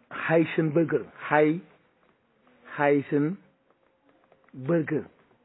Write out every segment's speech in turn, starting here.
Heisenberger Hai Heisenberger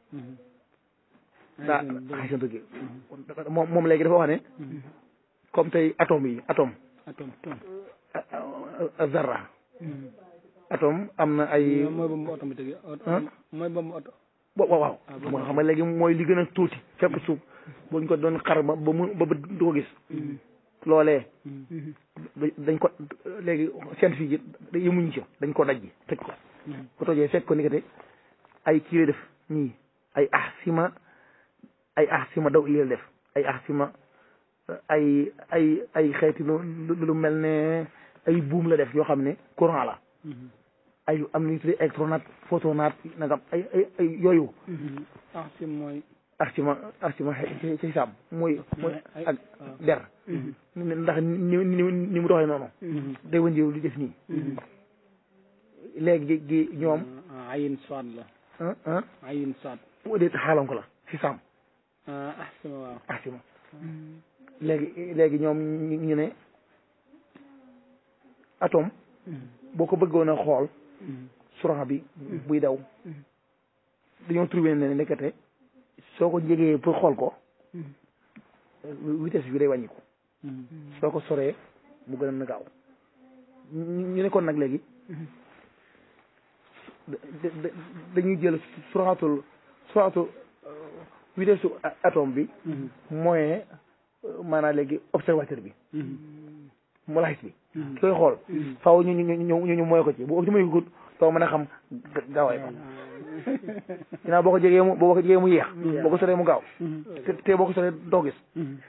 daa Heisenberger moom moom léegi dafa wax ne comme tey atome yi atome atome tom zarra atome am na ay mooy ba mu oto mi tëgg ah mooy ba mu oto wa- waaw waaw xam nga xam nga léegi mooy li gën a tuuti fekk suuf buñ ko doon xar ba ba mu ba ba du ko gis loolee da- dañ ko léegi scientifique yi yemuñu ci dañ ko dajji tëj ko ko tojee fekk ko nekkate ay kii lay def nii ay ahsima ay ahsima daw yi la def ay ahsima ay ay ay xeeti lu lu lu mel ne ay buum la def yoo xam ne courant la ay am nañu tuddee électronaat photonaat nangam ay ay ay yooyu ah si mooy ahsima ahsima ci ci xisaab mooy mooy ay- ak waaw. der ndax ni ni ni mu doxee noonu day wëndeelu di def nii léegi gi ñoom ah ayin soit la ah ah ayin soit bu dee xaalam ko la xisaam ah ah sama waaw ahsima léegi léegi ñoom ñu ñu ne atome boo ko bëggoon a xool courant bi buy daw dañoo trouvé ne nekkate soo ko jegee pour xool ko vitesse bi day wàññiku soo ko soree mu gën a na gaaw ñu ñu ne kon nag léegi da- da- dañuy jël suratul suratul vitesse su atome bi moyen maanaam léegi observateur bi molaxis bi ki koy xool faaw ñu ñu ñu ñu ñu mooy ko ci bu ci mooy ko doo mën a xam ga- gaawaay ba ginnaaw boo ko jegee mu boo ko jegee mu yéex boo ko soree mu gaaw te te boo ko soree doo gis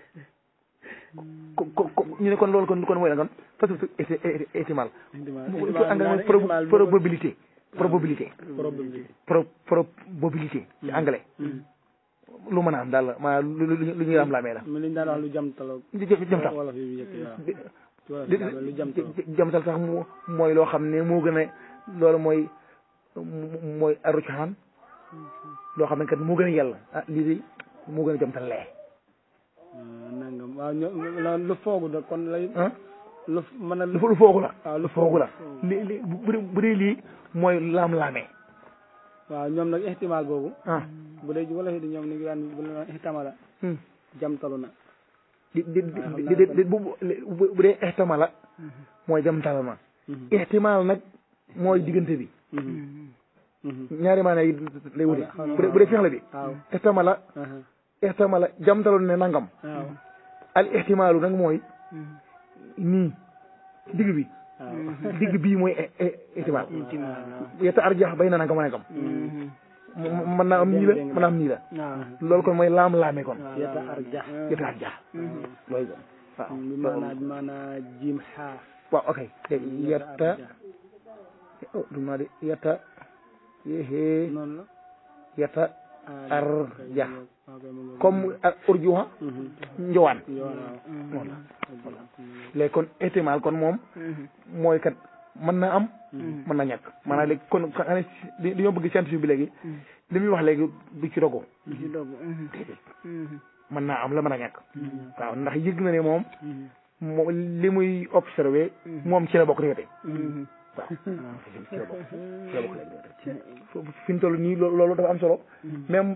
ko ko ko ñu ne kon loolu kon kon mooy la kon parce que c'est étimal mu ko anglais mooy prob- probabilité probabilité probabilité pro probabilité ci anglais lu mën a am daal la maanaam lu lu lu ñuy am laamee la mi liñ daan wax lu jamtaloo jë jëm tax wolof yi njëkk waaw di ci wolof di yi daal lu jamtaloo jamtal sax mu mooy loo xam ne moo gën a loolu mooy mu- mooy arucaan loo xam ne kat moo gën a yàlla ah lii de moo gën a jamtal lee nangam waaw ño la lu foogu da kon lay ah lu mën a lu lu foogu la waaw lu lu foogu la li li bu dee bu dee lii mooy laam-laamee waaw ñoom nag ihtimaal boobu ah bu dee wolof yi di ñoom ni ngi daan bu la ihtamala hmm. jamtalu na di di di di di bu bu bu dee ihtimala mooy jamtal ma ihtimal nag mooy diggante bi ñaari maana yi lay wute bu dee bu dee fexle bi waaw ihtimala ihtimala jamtaloon ne nangam waaw al ihtimalu nag mooy nii digg bi waaw digg bii mooy i- i- ihtimal waaw yetta arjax bay na nangam a nangam mën naa am nii la mën naa am nii la loolu kon mooy laam-laame kon yata arjax yetta arjax loolu kon waaw bi maanaa bi maanaa jiim xaaf waaw ok yetta oh dum naa de yetta yéhee noonu la yetta arjax waaw kay mu ngi comme ak urjuha njowaan yoon waaw noonu la léegi kon ihtimal kon moom mooy kat mën na am mën na ñàkk maanaam léegi kon xanaa ne li dañoo bëgg scientifique bi léegi li muy wax léegi du ci dogo ci dogg déedéet mën naa am la mën a ñàkk waaw ndax yëg na ne moom moo li muy observé moom ci la bokk rek waaw ci la bokk ci la bokk rek fi ñu toll nii loolu loolu dafa am solo même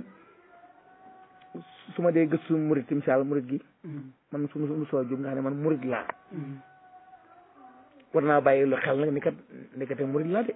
su ma dee gëstu murit misaal murit gi man su ma su ma soo jub nga xam ne man murit laa war naa bàyyi lu xel nag ni kat nekkate murit laa de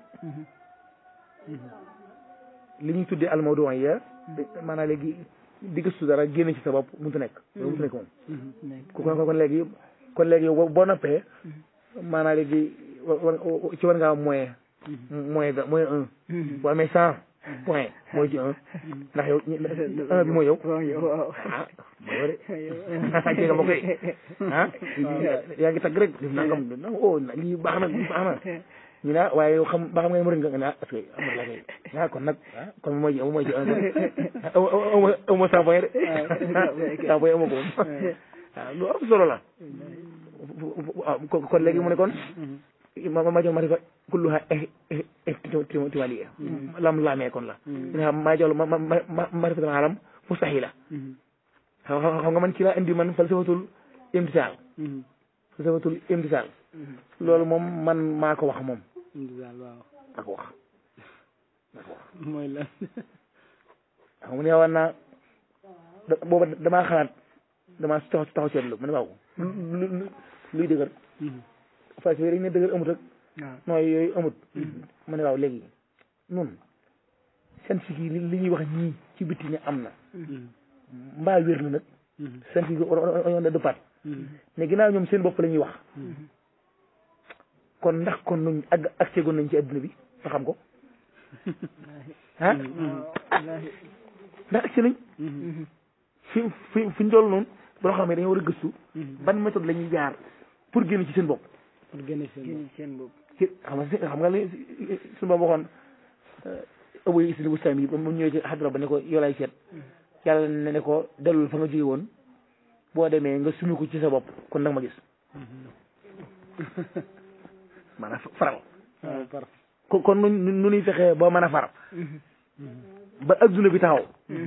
li ñuy tuddee almawdu ya maanaam léegi di gëstu dara génne ci sa bopp mënut a nekk loolu mënut a nekk moom ku kon kon léegi kon léegi yow boo noppee maanaam léegi wa- wa- ci war ngaa am moyen moyen da moyen un boo amee cent point mooy ci un ndax yow ñi- un bi mooy yow ah mooy yow de jege nga ma koy ah yaa ngi tagg rek def nangam def nangam oh lii baax na lii baax na ñu ne ah waaye yow xam ba xam nga ne murid nga nga ne ah parce que amul la kay ah kon nag ah kon mooy ci mooy ci un aw aw aw ma cent point de cent point amoo ko moom waaw lu am solo la waaw kon kon léegi mu ne kon ma ma jox marifa kulluha ihtimaliya lam laamee kon la ñu xam maa jox ma ma ma marifatul alam mustahila xam xam nga man ci laa indi man falsafatul imtisaal falsafatul imtisaal loolu moom man maa ko wax moom indi daal waaw maa ko wax maa ko wax mooy lan xam nga ne war naa da- booba damaa xalaat damaa taxaw taxaw seetlu ma ne waaw lu lu luy dëgër parce que dañ ne dëgër amut ak waaw nooy yooyu amut ma ne waaw léegi nun scientifique yi li li ñuy wax ñii ci bitti ne am na mbaa wér na nag scientifique yi on a dëppaat mais ginnaaw ñoom seen bopp la ñuy wax kon ndax kon nuñ ak ak seegoon nañ ci adduna bi ba xam ko ah ndax ak nañ fi fi fi ñu dool noonu boo xam ne dañoo war a gëstu ban méthode la ñuy jaar pour génn ci seen bopp pour génne seen seen bopp ci xam nga xam nga li suñu ba waxoon ëbu isli bu sami ba mu ñëwee ci xadra ba ne ko yow lay seet yàlla ne ne ko dellul fa nga jóge woon boo demee nga sumi ko ci sa bopp kon nag ma gis maanaam faral waaw par kon kon nu nu ñuy fexee ba mën a far ba adduna bi taxaw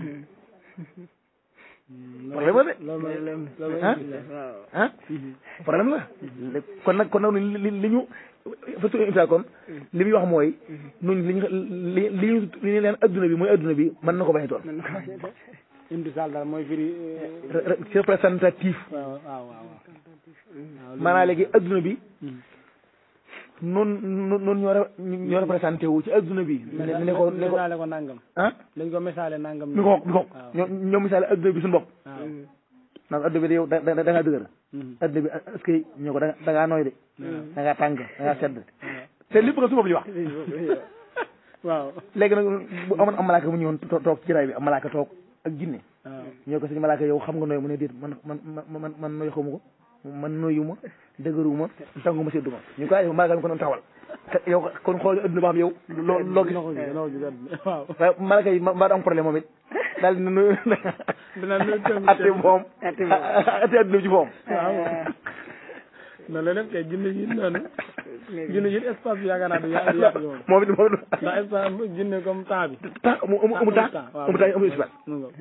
problème la de loolu mooy loolu ah waaw ah problème la kon nag kon nag li li li ñu façon émission kon li muy wax mooy ñun li ñu li li ñu li ñu leen adduna bi mooy adduna bi mën na ko bañ a doon indi daal daal mooy firi Re- re- c'est représentatif waaw waaw waaw waaw maanaam léegi adduna bi noonu noonu ñoo re- ñoo représenté wu ci adduna bi ne ne ko ne ko misaale ko nangam ah dañ ko misaale nangam mi ko mi ko waaw ñoo ñoo misaale adduna bi suñu bopp waaw naan adduna bi de yow da da da ngaa dëgër adduna bi est-ce que ñoo ko da da ngaa nooy de da ngaa tàng da ngaa sedd te lépp nga su bopp li wax waaw léegi nag bu amoon am malaaka mu ñëwoon to- toog ci jaraay bi am malaaka toog ak jinne waaw ñoo ko sëñ malaaka yow xam nga nooy mu ne déet man man man man man nooy xamu ko man nooyuma dëgëruma tànguma sedduma ñu ko ay malaaka mi ko doon taxawal te yow kon xool adduna ba xam yow loo loo gis loxo gi loxo gi daal waaw waaye malaaka yi mbaa du am problème moom it daal dina nu dina nu tënk atte moom Atte moom. atte adduna bi ci moom waaw noonu la def kay jinne yi noonu jinne yi espace bi yaakaar naa du yaa yàq yoon moom it moom it ndax espace jinne comme temps bi tax mu amu amu tax amu tax amu espace mu ngo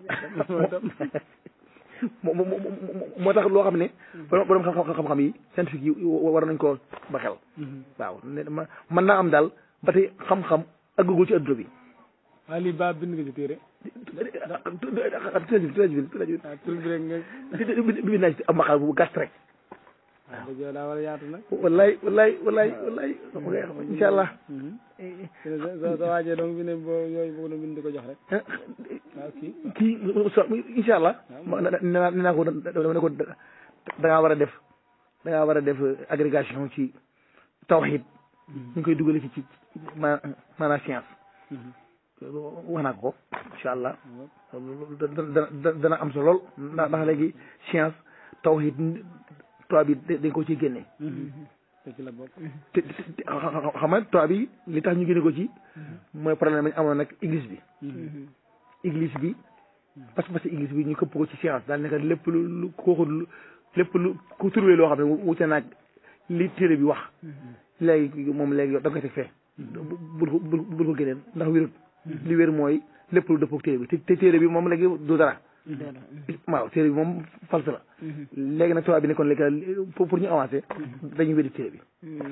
moo moo moo moo tax loo xam ne borom borom xam- xam-xam yi scientifique yi war nañ koo ba xel waaw ne ma mën naa am daal ba tey xam-xam àggagul ci adduna bi waaye lii ba bind nga ci téere treize mille treize mille treize ah tur bi rek nga mille bi naa ci am maqaal bu gàtt rek waaw dëgg yow daa war a yaatu nag wallaay wallaay wallaay wallaay incha allah sa sa sa waajee donc bi ne boo yooyu bëgg na bind di ko jox rek waaw kii kii so incha allah nee naa nee naa ko dama ne ko da ngaa war a def da ngaa war a def agrégation ci tawxid ñu ngi koy dugale ci ci ma maanaam science wax naa ko ko incha allah dana dana dana am solo lool ndax ndax léegi science tawxid tubaab bi dañ ko ciy génne te ci la bokk te te xam nga tubaab bi li tax ñu génne ko ci mooy problème bi ñu amoon nag église bi église bi parce que parce que église bi ñu këpp ko ci science daal nekk lépp lu lu kooku lu lépp lu ku trouvé loo xam ne wute naag li téere bi wax léegi moom léegi yow da nga koy teg fee bul ko bul bul ko génneel ndax wérut li wér mooy lépp lu dëppoo téere bi te te téere bi moom léegi du dara waaw téere bi moom false la léegi nag tubaab bi nekkoon léegi pour pour ñu avancer dañuy weddi téere bi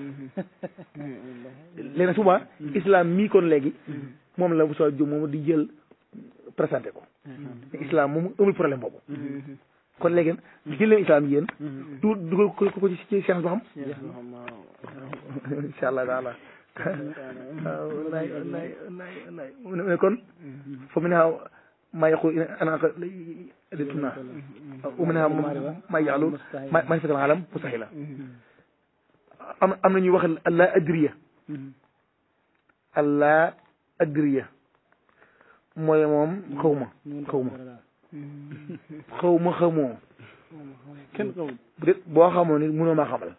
léegi nag souvent islam mii kon léegi moom la bu soo jëm moom di jël présenté ko islam moom amul problème boobu kon léegi jël leen islam yéen du dugal ko ko ci ci science ba xam incha allah taala waaw wallaay wallaay wallaay wallaay mu ne kon fa mu ne xaw maa yaqul ana dituna wa mu ne xaw maa yaalu ma maa fatal alam mustahila am am na ñuy wax allah adriya allah adriya mooy moom xaw ma xaw ma xaw ma xamoo kenn xamul bu dee boo xamoon ni mënoo maa xamal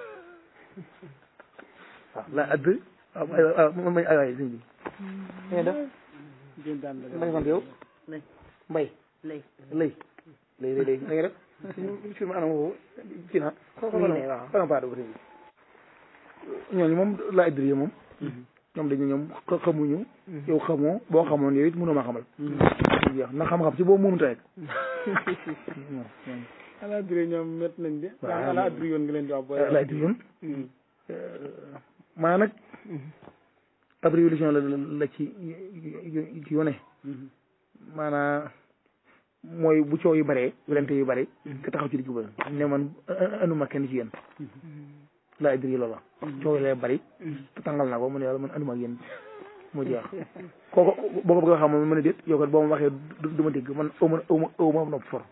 waaw la add waaw waaw man ay waay sëñ bi nga def jën daan la ma ngi sant yow lay mbay lay lay lay lay lay na nga def fi ma anam woowu kii naa waaw. xanaa paa dugg sëñ bi ñooñu moom la addriye moom ñoom dañu ñoom xa- xamuñu yow xamoo boo xamoon yow it mënoo maa xamal jeex na xam-xam si boobu mënut a rek ala adri ñoom met nañ de Waaw. ala adri yoon nga leen di wax booy laay di yoon Hmm. maa nag ab révolution la la ci ci yone Mhm. maanaa mooy bu coow yu bëree werante yu bëri ka taxaw ci digg ba ne man anuma kenn ci yéen laa idri loola coow yi lay bëri te tàngal naa ko mu ne yàlla man anuma ak yéen mu jeex kooku boo ko bëgg a xam ma mën a déet yow kat boo ma waxee du du ma dégg man aw ma aw ma aw ma nopp for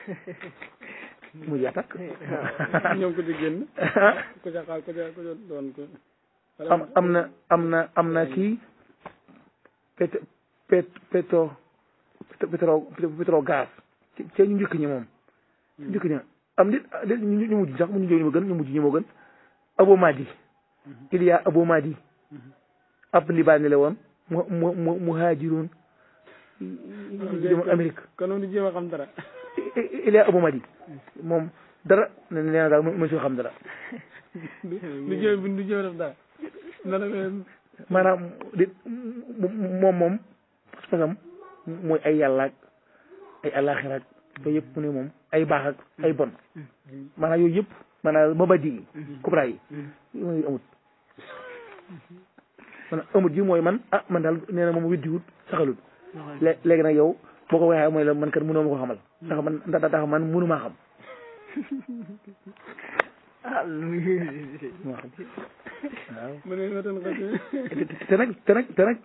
mu jeex takk ñoom ko ci génn ku ca xaal ku ca ku ca doon ko am am na am na am na kii pét pét pétro pétro pétro gaz ci ci ñu njëkk ñi moom ñu njëkk ñi am dit dit ñu ñu mujj sax mu ñu jóg ñu ma gën ñu mujj ñi moo gën Abu Madi il y a Abu Madi ab libaani la woon mu mu mu muhaajiroon jëm Amérique kon moom di jéem a xam dara il y a Abu Madi moom dara nee na daal mu si xam dara du du jéem bi du jéem a def dara na la leen maanaam di moom moom pas-pasam mooy ay yàlla ak ay àllaaxira ak yooyu yëpp mu ne moom ay baax ak ay bon maanaam yooyu yëpp maanaam mabadi yi kubra yi yooyu amut maanaam amut ji mooy man ah man daal nee na moom weddiwut saxalut lé- léegi nag yow boo ko waxee mooy la man kat mënoo ma ko xamal ndax man ndax ndax man mënu maa xam ah lu muy maa xam waaw mu ne ma tan xasi te te nag te nag te nag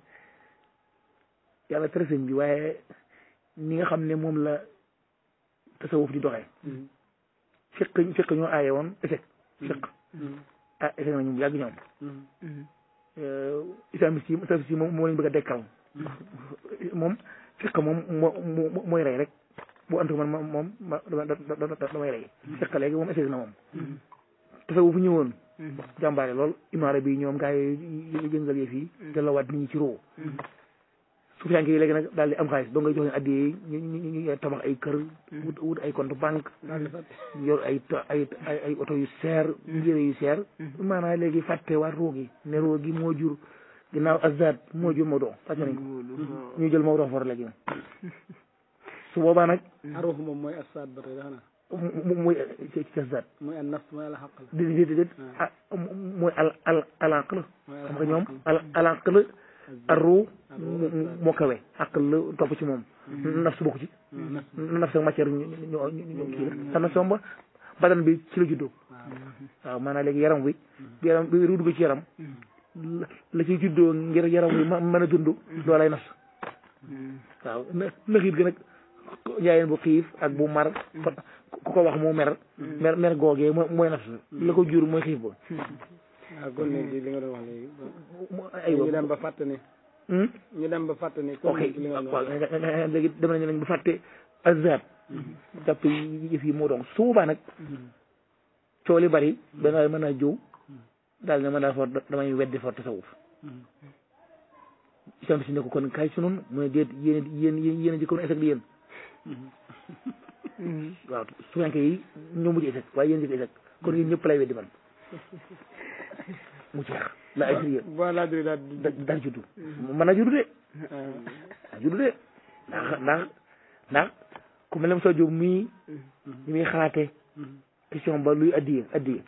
yàlla tere sëñ bi waaye ni nga xam ne moom la tasawuf di doxee fiq fiq ñoo aaye woon échec fiq ah échec nañu bu yàgg ñoom islamiste yi islamiste yi moom moo leen bëgg a dekkal moom fiq moom moo moo mooy rey rek bu antu man ma moom ma dama dama damay rey fiq léegi moom échec na moom tasawuf ñëwoon jàmbaare lool imaara bi ñoom gaa yi jëngal yëf yi delloowaat nit ñi ci roo suufiyanke yi léegi nag daal di am xaalis doo ngay jox leen addiyee ñu ñu ñu tabax ay kër wut wut ay compte banque yor ay to- ay ay ay oto yu seer yére yu seer maanaam léegi fàtte waat roo gi ne roo gi moo jur ginnaaw azad moo jur Maodo fàtte nañ ko ñu jël Maodo for léegi su boobaa nag aruux moom mooy asaad ba tey dafa naa mu muy ci ci azad mooy an nafs mooy al xaqal di di di ah mooy al al alanq la xam nga ñoom al alanq la arru moo kawe àqal la topp ci moom naf su bokk ci naf sa matière ñu ñu ñu kii la te naf ba badan bi ci la juddoo waaw maanaam léegi yaram wi bi yaram bi ru dugg ci yaram la la ci juddoo ngir yaram wi ma mën a dund loolay naf waaw na naxiit gi nag njaayeen bu xiif ak bu mar ku ko wax mu mer mer mer googee mooy mooy naf la ko jur mooy xiif ba waaw kon léegi li nga doon wax léegi ay ñu dem ba fàtte ne Hmm? ñu dem ba fàtte ne ok comme li nga doon waaw wax léegi dem nañu nañ bu fàtte azab jàpp yëf yi moo doon su boobaa nag coow li bari benn waaye mën naa jëw daal ne mën naa for damay weddi for tasawuf islam si ne ko kon kaay ci noonu mu ne déet yéen yéen yéen a jëkkoon échec di yéen waaw suwenke yi ñoo mujj échec waaye yéen jëkk échec kon yéen ñëpp lay weddi man mu jeex la ay sérieux boo laa diri daal di da daal juddu mën naa juddu de daa juddu de ndax ndax ndax ku mel ne Moussa Diop mii ñi muy xalaate question ba luy addiye addiye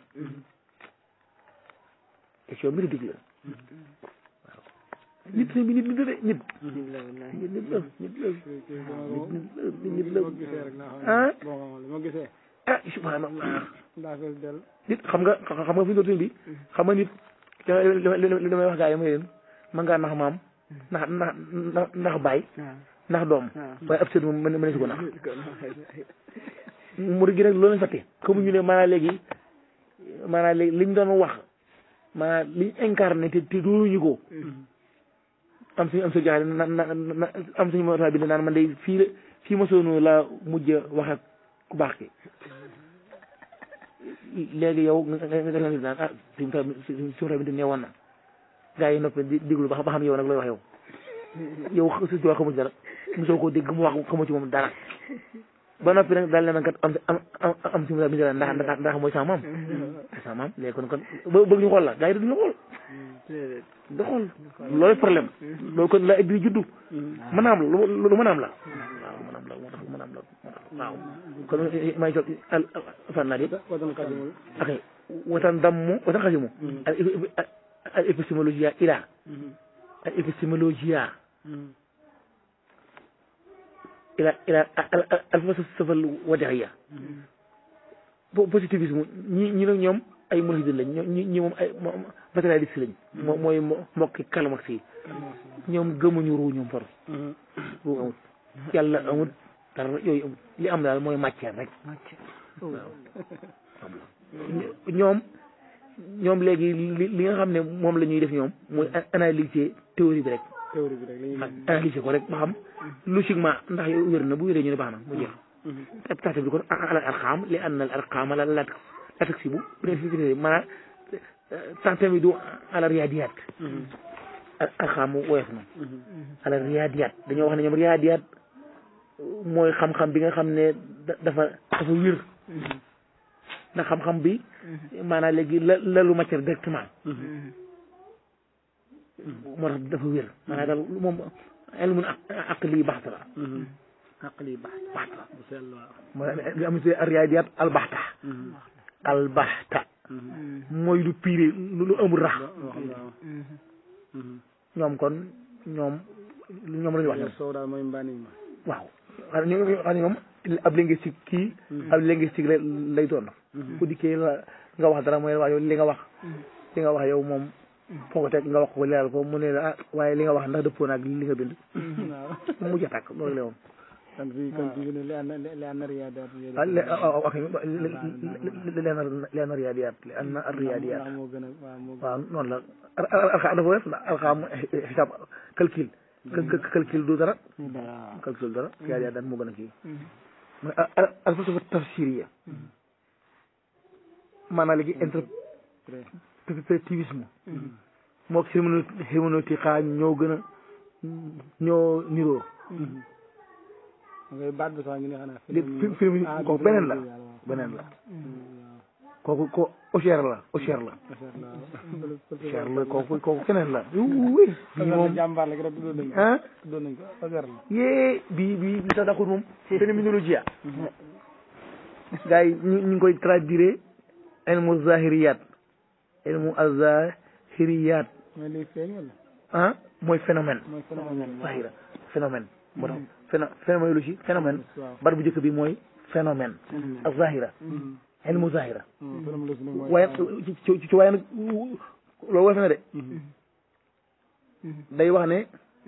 question bi ridicule la waaw nit sëñ bi nit nit la de nit nit la nit nit la nit la nit la moo gisee rek laa ah xam boo xamal moo gisee ah subhanallah daa fees del nit xam nga xam nga fi ñu doon bi xam nga nit li li li damay wax gaa yi ma leen mën ngaa nax maam nax nax nax baay nax doom waaye ab sët moom mën mën si ko nax murid gi nag loolu lañ fàtte xamuñu ne maanaam léegi maanaam léegi liñ doon wax maanaam liñ incarné te te doonuñu ko am suñu am sa jaxle na na na am suñu moo tax bi naan man day fii la fii ma soonu la mujj wax ak ku baax ki léegi yow nga nga nga nga naan ah suñu tax suñu tax bi ne woon na gaa yi noppi di diglu ba xam ba xam yow nag looy wax yow yow su ci wax xamu ci dara mosoo koo dégg mu wax xamu ci moom dara ba noppi nag daal ne man kat am am am am suñu bi ndax ndax ndax mooy sama maam sama maam léegi kon kon ba bëgg ñu xool la gaa yi duñu xool da xool loolu problème loolu kon la di juddu mën a am lu lu mën a am la waaw mën a am la moo tax mën a am la moo tax waaw kon may toog al fan naa di watan xadimul ok watan dammu watan xasimu al al épistémologia ila al épistémologia ila ila al al falsafa al wadiya po positivisme ñi ñi nag ñoom ay mulhidin lañ ño ñi ñi moom ay matérialiste lañ moo mooy mbokki Karl Marx yi ñoom gëmuñu ruu ñoom far ruu amut yàlla amut dara yooyu amut li am daal mooy matière rek waaw ñoom ñoom léegi li li nga xam ne moom la ñuy def ñoom mooy analyser théorie bi rek théorie bi rek la ñuy analyser ko rek ba xam logiquement ndax yow wér na bu wéree ñu ne baax na mu jeex تعتبر يكون على الأرقام لأن الأرقام لا لا لا تكسب ما تعتمد على الرياضيات الأرقام ويفنا على الرياضيات dañoo wax ne ñoom riyaadiyaat mooy xam-xam bi nga xam ne dafa dafa wér ndax xam-xam bi maanaam léegi la lalu matière directement moo tax dafa wér maanaam daal moom ilmun aqli baxta la aqli baax baxta bu sell waaw mooy li am ci riyaadiyaat albaxta albaxta mooy lu pire lu lu amul rax wax waaw ñoom kon ñoom ñoom la ñu wax ñoom soow daal mooy mbaani ma waaw xam ne ñoom xam ne ñoom ab linguistique kii ab linguistique la lay doon ku dikkee la nga wax dara mooy waa yow li nga wax li nga wax yow moom foo ko teg nga wax ko leeral ko mu ne la ah waaye li nga wax ndax dëppoo naag li nga bind waaw mu jatàkk loolu la woon kon fii kon fii ne li an li an riyaadaat ah lé waaw ok leen leen riyaadiyaat li an riyaadiyaat ndax moo gën a waaw moo gën waaw noonu la alxam dafa wees alxam xisaab calcul calcul du dara a calcul du dara riyaadiyaat daan moo gën a kii mooy alfalsafa tafsiriya maanaam léegi interprétivisme moo herméneutique ñoo gën a ñoo niroo ngay baat bi sax ñu ne xanaa lépp fi film ko beneen la beneen la kooku ko Auxerre la Auxerre la Auxerre la kooku kooku keneen la oui bii moom jàmbaar la rek tuddoon nañ ko ah tuddoon nañ ko Auxerre la yee bii bii bi sax daxul moom phénoménologie gars yi ñu ñu ngi koy traduire ilmu zahiriyat ilmu azahiriyat mooy liy feeñ wala ah mooy phénomène mooy phénomène zahira phénomène moo tax phéno phénoménologie phénomène waaw bar bu njëkk bi mooy phénomène ak zahira ilmu zahira phénomène la si ne mooy waaye ci ci ci waaye nag loolu woyof na de day wax ne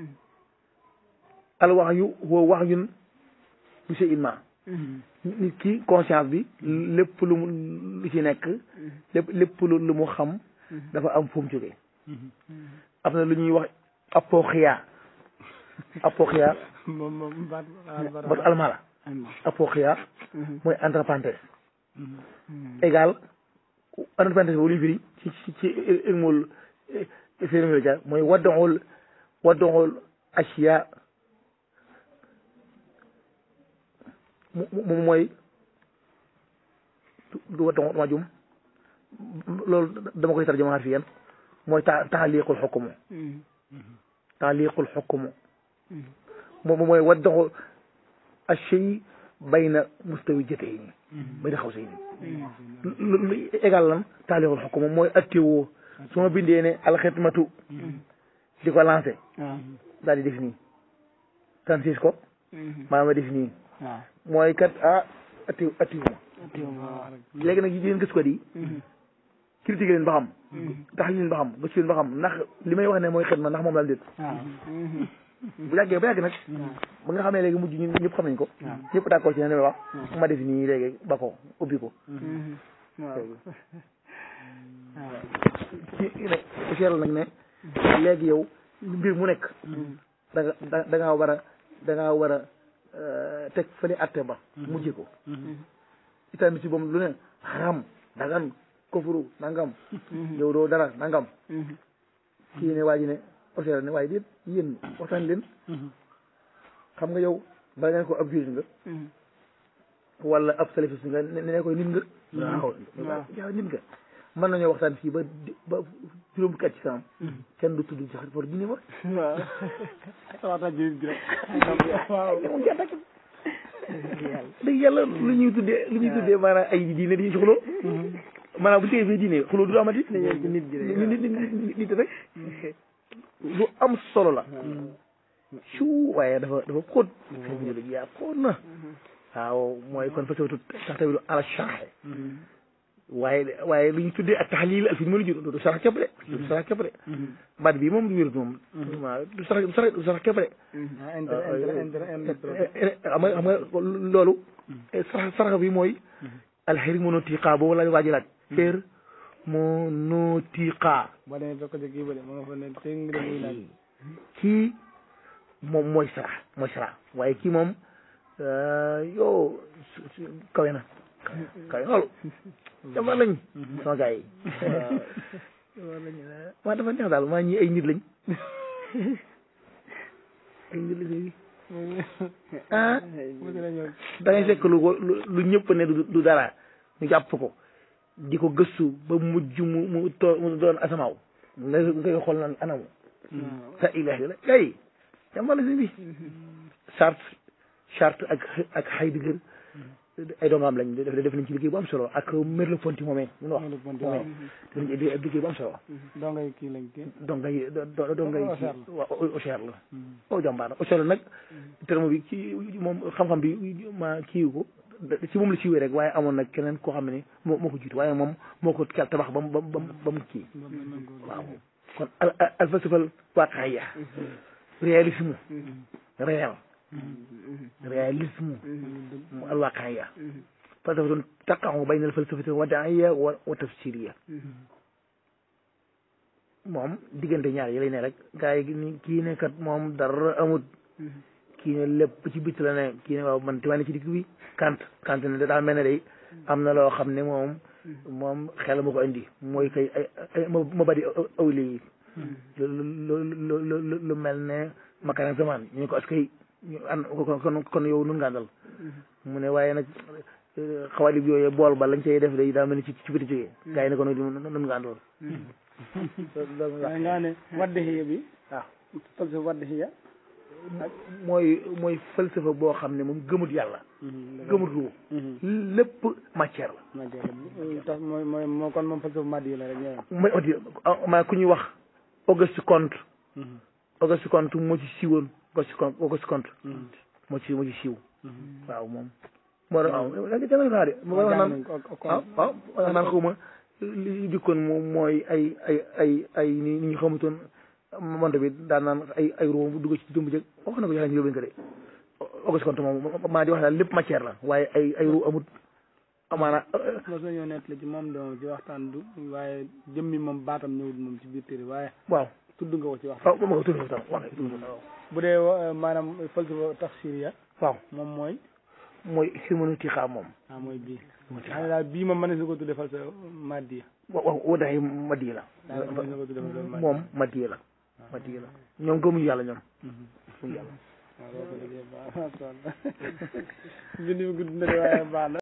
al wax yu huwa wax yun bi shay'in ma nit ki conscience bi lépp lu mu lu ci nekk lépp lépp lu lu mu xam dafa am fu mu jógee am na lu ñuy wax apoxia apoxia moom moom baat baat allemand la apoxia mooy entre parenthèses égal entre parenthèses boobu lu ñu firi ci ci ci ilmul phénoménologie mooy waddoxul waddoxul asiya moom mooy du waddoxul ma jum loolu dama koy tarjuma fi yan mooy ta taaliqul xukumu taaliqul xukumu moom mooy waddoxul ashay bayna mustawi jatayni bayna xaw say ni égal lan taaliqul xukumu mooy attewoo su ma bindee ne alxidmatu di ko lancé daal di def nii tansis ko maa ma def nii mooy kat ah atti attiwuma léegi nag yéen gis ko di critiqué leen ba xam tax leen ba xam gëstu leen ba xam ndax li may wax ne mooy xidma ndax moom laal déet bu yàggee ba yàgg nag ba nga xamee léegi mujj ñun ñëpp xam nañ ko ñëpp d'accord ci ne wax ma def nii léegi ba ko ubbi ko ci ne seeral nag ne léegi yow mbir mu nekk da nga da ngaa war a da ngaa war a teg fële atte ba mujje ko itamit si boobu lu ne xaram dagan kofuru nangam yow doo dara nangam kii ne waa ji ne oseera ne waaye déet yéen waxtaan leen xam nga yow bala ngeen ko ab jurit nga wala ab salafiste nga ne ne koy nit nga waaw waaw nit nga mën nañoo waxtaan fii ba ba juróom fukki at ci kanam kenn du tudd ci xar for diine ma waaw waxtaan ji bi rek waaw dëgg yàlla lu ñuy tuddee lu ñuy tuddee maanaam ay diine di xuloo maanaam bu téye fii diine xuloo du amati nit ji rek nit nit nit rek lu am solo la su waaye dafa dafa xóot sëñ bi dëgg yaa xóot na waaw mooy kon fa sawtu tax tamit ala charxe waaye waaye lu ñu tuddee ak taxlil ak fi mu la jur du sarax képp de du sarax képp de baat bii moom du wér moom waaw du sarax du sarax du sarax képp de xam nga xam nga loolu sarax sarax bi mooy alxeri monotiqa boobu la waaji laaj xeer monotiqa boo demee fekk ko ci kii ba de ma nga fa ne tëng de muy laaj kii moom mooy sarax mooy sarax waaye kii moom yow kawe na kawe loolu jamono lañ sama gars yi waaw dafa neex daal maa ñi ay nit lañ ay nit lañ ah da ngay fekk lu lu lu ñëpp ne du du dara ñu jàpp ko di ko gëstu ba mujj mu mu too mu doon asamaaw nga ngay xool naan anamu sa ilahi la kay jamono si bi charte charte ak ak xay digër ay doomam lañ def def nañ ci liggéey bu am solo ak Merleau Ponty moomee mun wax moomee def nañ ci liggéey bu am solo dongay kii lañ kii dongay dongay waaw Auxerre la o jàmbaar la Auxerre la nag terme bi ci moom xam-xam bi ma kiiwu ko ci moom la siiwee rek waaye amoon nag keneen koo xam ne moo moo ko jiitu waaye moom moo ko kel tabax ba mu ba mu ba mu kii waaw kon al al falsafal waaqaiya réalisme réel réalisme mu al waaqaiya falsafatun taqa'u bayna al falsafati wadaiya wa wa tafsiriya moom diggante ñaar yi lay ne rek gaa yi ni kii ne kat moom dara amut kii ne lépp ci bitt la ne kii ne waaw man timaa ne ci digg bi kant kant ne da daa mel ne day am na loo xam ne moom moom xel ma ko indi mooy kay ay ma badi awli yi lu lu lu lu mel ne makaran zaman ñu ne ko askay ñu an kon kon yow nun nga àndal mu ne waaye nag xawalib yooyu bool ba lañ cay def day daa mel ni ci ci biti jógee gaa yi ne ko nun nga àndal waaye nga ne wadde xiya bi waaw falsafa wadde xiya mooy mooy falsafa boo xam ne moom gëmut yàlla gëmut ruu lépp matière la matière la tax mooy mooy moo kon moom falsafa maddi la rek ñëw mooy odi maa ku ñuy wax Auguste Comte Auguste Comte moo ci siiwoon Auguste Comte Auguste Comte moo ci moo ci siiw waaw moom moo doon waaw da nga jàng naa de moo wax naan waaw waaw wax naan xaw ma li dikkoon moom mooy ay ay ay ay ni ni ñu xamutoon monte bi daan naan ay ay roo bu dugg ci dëmb jëg wax na ko joxe ñu yóbbuñ ko de Auguste Comte moom maa di wax daal lépp matière la waaye ay ay roo amut amaana mos nañoo nett la ci moom doom ci waxtaan du waaye jëmmi moom baatam ñëwul moom ci biir téere waaye waaw tudd nga ko ci waxtaan waaw ma ko tudd ko tam wax tudd ko tam bu dee maanaam falsafa tafsiriya waaw moom mooy mooy xirmaniti xaa moom ah mooy bii xam ne daal bii moom mën na su ko tuddee falsafa maddi waaw waaw wadaay maddi la daal mën na ko tuddee falsafa maddi moom maddi la maddi la ñoom gëmuñu yàlla ñoom gëmuñu yàlla waaw boo ko déggee baax na bind bi gudd na de waaye baax na